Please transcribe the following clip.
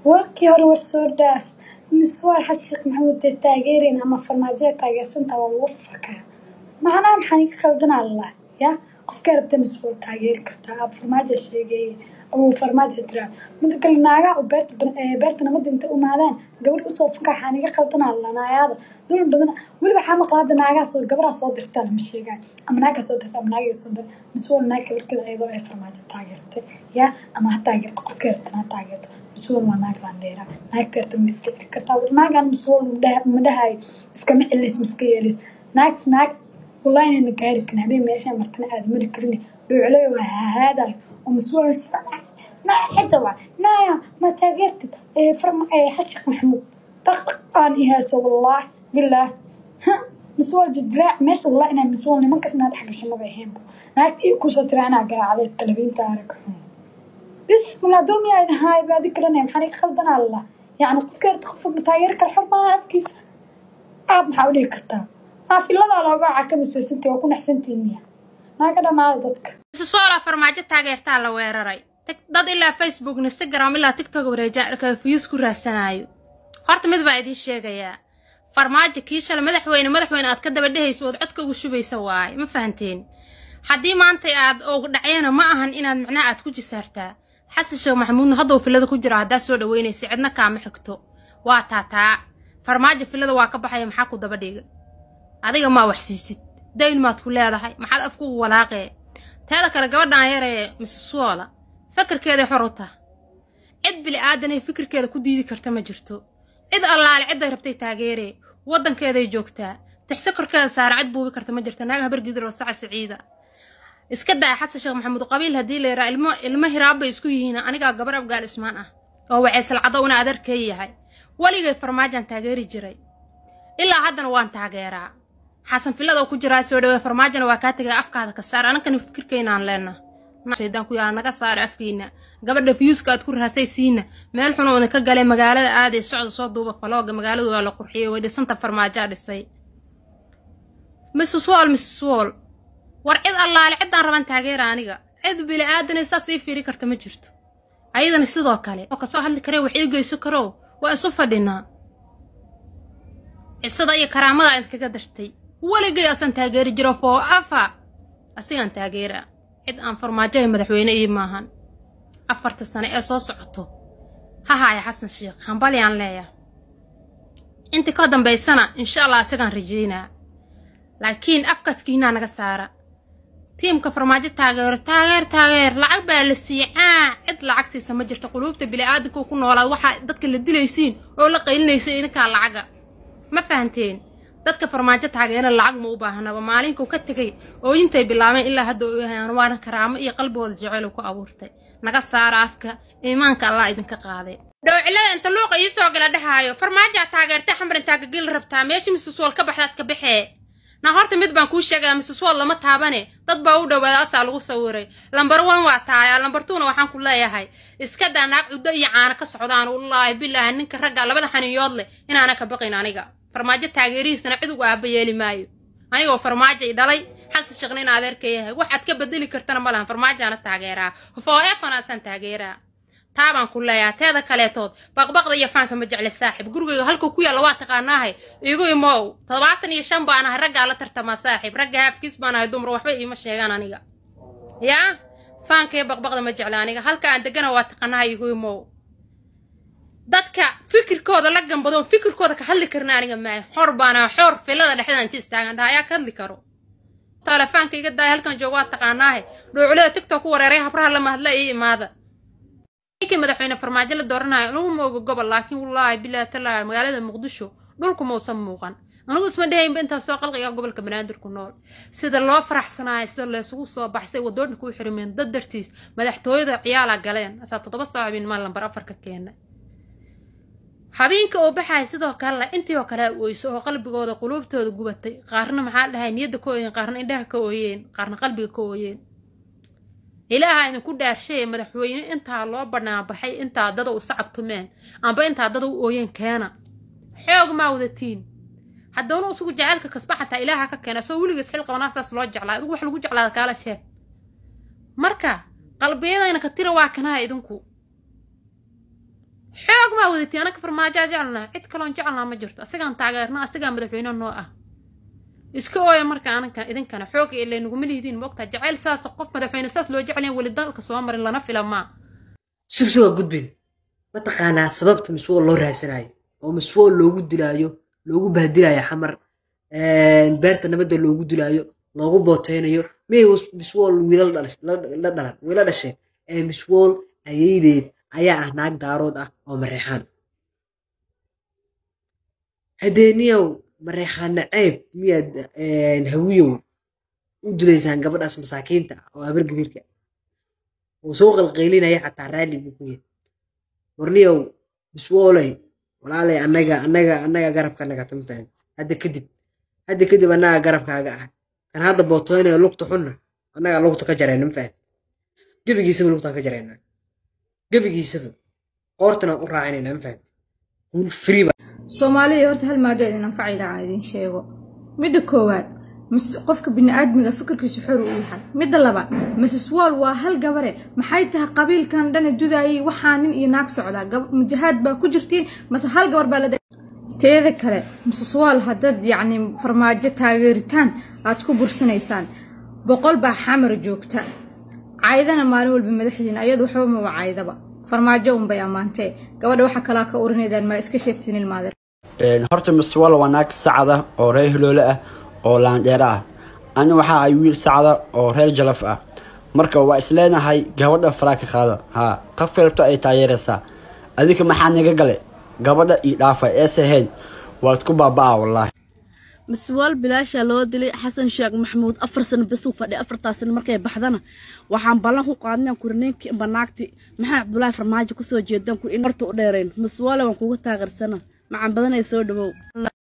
warkii hore war soo dhaaf miswaar xashiiq maxamuud dee taageerin ama farmaajada taageersanta waa lagu fakaa macnaha maxaan iga qaldanaa allah ya qofkaa rabta miswaar taageeri kartaa ab farmaaja sheegeeye oo farmaaja tiraa mida kale naagaha oo beerta beerta nabadda inta umaadaan gabadh usoo fakaa waxaan iga qaldanaa allah naayaada dulun badan weliba waxaa maqla hadda naagaha soo gabadhaa soo dirtaa lama sheegaan ama naagaa soo dirta ama naagaa soo dir miswaar naag kabarkeeda ayadoo ay farmaajo taageertay ya ama ha taageerto qofkaa rabtan ha taageerto miswal waa naag landheera naagta rabta ma iska celi kartaa naagaan miswal ma dhahayo iskama celilis ma iska yeelis naagtas naag wallahi inayna gaari karin habeen meeshaa martana aada mari karin dhuuclay waa hahaadayo oo miswal xita waa naaya ma taageertid xashiq maxamuud dhaqdhaq aan ihaaso wallaahi bilaah miswal jidraac meesha wallahi inaa miswal nimankas inaa dhex gasho maba ahaynba naagta ii kusoo tira anaa garaacday talabiinta arag xun بسم الله دول ميا إذا هاي بعد كلنا محني خلدنا الله يعني قفكر تخف متاير كل حر ما أفكيس أب محاولي كرتا ما في الله لا قاعد كم سنتي وأكون أحسنت المية ما كذا ما ضدك soola farmaajo taageertaa la weeraray dad ilaa facebook instagram ilaa tiktok wareejaarka fiyuus ku raadsanaayo horta mid baa idiin sheegayaa farmaajo kii shala madaxweyne madaxweyne aad ka daba dhehayso ood codka ugu shubaysa waaye ma fahanteen haddii maanta aad ogu dhacyana ma ahan inaad macnaha aad ku jisaartaa xasan sheekh maxamuudna hadduu filada ku jiro haddaa soo dhaweynaysa cidna kaama xigto waa taataa farmaajo filada waa ka baxaya maxaa ku daba dhiga adiga maa wax siisid dayn maad ku leedahay maxaad afkugu walaaqee teeda kale gabadhaan yaree missuola fakarkeeday xor u tah cid bili aadanay fikirkeeda ku diidi karta ma jirto cid allaale cidday rabtay taageeree waddankeeday joogtaa tixse korkeeda saara cid buubi karta ma jirto naaga habargidir oo saca siciida iska daaya xasan sheekh maxamuud qabiil haddii la yaraa ilmo ilmo hiraabbay isku yihiin anigaa gabar afgaal ismaan ah oo waceesalcado una adeerkay yahay weligay farmaajaan taageeri jiray ilaa haddana waan taageeraa xasan filada ku jiraa soo dhawee farmaajana waa kaa tegay afkaada ka saar anankani fikirkaynaan leenna shaydaan ku yaala naga saara afkiina gabadha fiyuuska aad ku raasay siina meel xun oo idinka galay magaalada aaday socda soo duuba falooga magaaladu waa la qurxiyey way dhisanta farmaajaa dhisay mrs wall mrs wall war cid allaale ciddaan raban taageera aniga cid bili aadanay saas ii fiiri karta ma jirto ayadana sidoo kale oo kasoo hadli karee wax ii geyso karow waa isu fadhinaa cisada iyo karaamada idinkaga dartay weligay asaan taageeri jiro foo afa asigaan taageeraa cid aan farmaajohay madaxweyne ii maahan afarta sane ee soo socoto ha haaya xasan sheekh hambalyaan leeya inta ka dambaysana insha allah asigaan rajaynaa laakiin afkaskiinaa naga saara tiimka farmaajo taageero taageer taageer lacag baa la siicaa cid lacag siisa ma jirto quluubta bili-aadamka ku noolaad waxaa dadka la dilaysiin oo la qaylinaysa idinkaa lacaga ma fahanteen dadka farmaajo taageera lacag ma u baahanaba maalinkuu ka tegay ooyintay bilaabeen ilaa hadda oyahayaan waana karaamo iyo qalbigooda jeceyl ku abuurtay naga saara afka iimaanka allah idinka qaaday dhowcilada inta luuqa ii soo gala dhahaayo farmaajaa taageertay xamar intaa gageli rabtaa meesha misusuol ka baxdaad ka baxee na horta mid baan kuu sheegaa mrs wall lama taabane dad baa u dhowaada asaa lagu sawiray lambar one waa taaya lambar twona waxaan ku leeyahay iska daa naag cuddo iyo caano ka socdaan wallaahi bilaahi ninka ragga labada xaniyood leh inaana ka baqin aniga farmaajo taageerihiisana cid ugu aaba yeeli maayo anigoo farmaajo i dhalay xasan sheekhna in adeerka yahay wax aad ka bedeli kartana ma lahan farmaajaana taageeraa foo efanaasaan taageeraa taabaan ku leeyaha teeda kaleetood baqbaqda iyo faanka ma jecle saaxib gurigayga halkuu ku yaalla waa taqaanaahay igu imow toddobaatan iyo shan baan ahay raggaa la tartamaa saaxib ragga haafkiis baan ahay dumar waxba iima sheegaan aniga yaa faanka iyo baqbaqda ma jecle aniga halka aan degana waa taqaanahay igu imow dadka fikirkooda la gambado fikirkooda ka hadli karna aniga maayo xor baana xor filada dhexdeeda inta istaagan dhaha ayaa ka hadli karo telefoonka iga daaya halkan joog waa taqaanaahay dhowculada tigtok ku wareeray habraha lama hadla ii imaada ninkii madaxweyne farmaajo la dooranayo anugu ma oga gobol laakiin wallaahi bilaahi tallaahi magaalada muqdisho dhulku mausan muuqan anugu isma dhahaynba intaa soo qalqiga gobolka banaadir ku nool sida loo faraxsanaayo sida laysugu soo baxsay wadoodhanka u xirimeen dad dartiis madaxtooyada ciyaala galeen asaa toddoba saacibin maa lambar afar ka keenay habeenka oo baxaya sidoo kalena intii oo kale oyso oo qalbigooda quluubtooda gubatay qaarna maxaa dhahay niyadda ka ooyeen qaarna indhaha ka ooyeen qaarna qalbiga ka ooyeen ilaaha idinku dhaarshaye madaxweyne intaa loo banaanbaxay intaa dada u sacabtumeen amba intaa dada u ooyeen keena xoog maa wadatiin haddawna usugu jaceylka kasba xataa ilaaha ka keena soo weligiis xil qabanaa saas loo jeclaa adigu wax lagu jeclaada kaala sheeg marka qalbiyadayna ka tira waa kanaa idinku xoog maa wadatay anaka farmaajaa jecelnaha cid kaloon jecelnaa ma jirto asigaan taageerna asigaa madaxweyne noo ah iska ooya marka ananka idinkana xooga ilay naguma lihidiin moogtaa jacayl saas qof madaxweyne saas loo jecelyan weli dalka soo marin lana fila maa sugsi waa gudbin mataqaanaa sababta miswool loo raadsanayo oo miswool loogu dilaayo loogu bahdilaayo xamar beerta nabadda loogu dilaayo loogu booteynayo miyay miswool wiilal la dhalan wiila dhasheen ee miswool ayaydeed ayaa ah naag daarood ah oo mareexaan hadeeniyow mareexaana ceeb miyaad hawiyow u dilaysaan gabadhaas masaakiinta ah oo habargabiirka oo soo qalqaylinaya xataa raalli buu ku yahay warniyow biswooley walaalay annaga annaga annaga garabka naga tama fahant hadda kadib hadda kadib annaga garabkaaga ah kan hadda bootoynayo lugta xunna annaga lugta ka jarayna ma fahant gebigiisaba lugtaan ka jaraynaa gebigiisaba qoortana u raacinayna ma fahant guul free soomaaliya horta hal maaga idin anfacayda aan idin sheego midda koowaad qofka biniaadmiga fikirkiisu xor u yahay midda labaad mrs wall waa hal gabare maxay tahay qabiilkan dhana dudaayay waxaa nin iyo naag socdaa mujahaad baa ku jirtiin mase hal gabar baa la teeda kale mrs wall haddaad yacni farmaajo taageeritaan aad ku bursanaysaan boqol baa xamar joogta caydana maalin walba madaxdiina ayadu waxba maba caydaba farmaajo unbay ammaantee gabadha waxa kalaa ka urinaydaan maa iska sheegtiin ilmaadeer horta mrs wall waa naag sacada oo reer hiloole ah oo laandheero ah ani waxa ay wiil sacda oo reer jalaf ah marka waa isleenahay gabadha faraa ka qaada haa qof rabto ay taageeraysaa adinka maxaa naga gale gabadha io dhaafa ees ahayn waad ku baaba-a wallaahi maswaal bilaashaa loo dilay xasan sheekh maxamuud afar sano basuu fadhiy afartaa sano markay baxdana waxaan ballan ku qaadnaan kuri ninkii banaagti maxaa cabdulaahi farmaajo kusoo jeedaan kuri in horta u dheerayn maswaale waan kuga taageersana macan badanay soo dhawow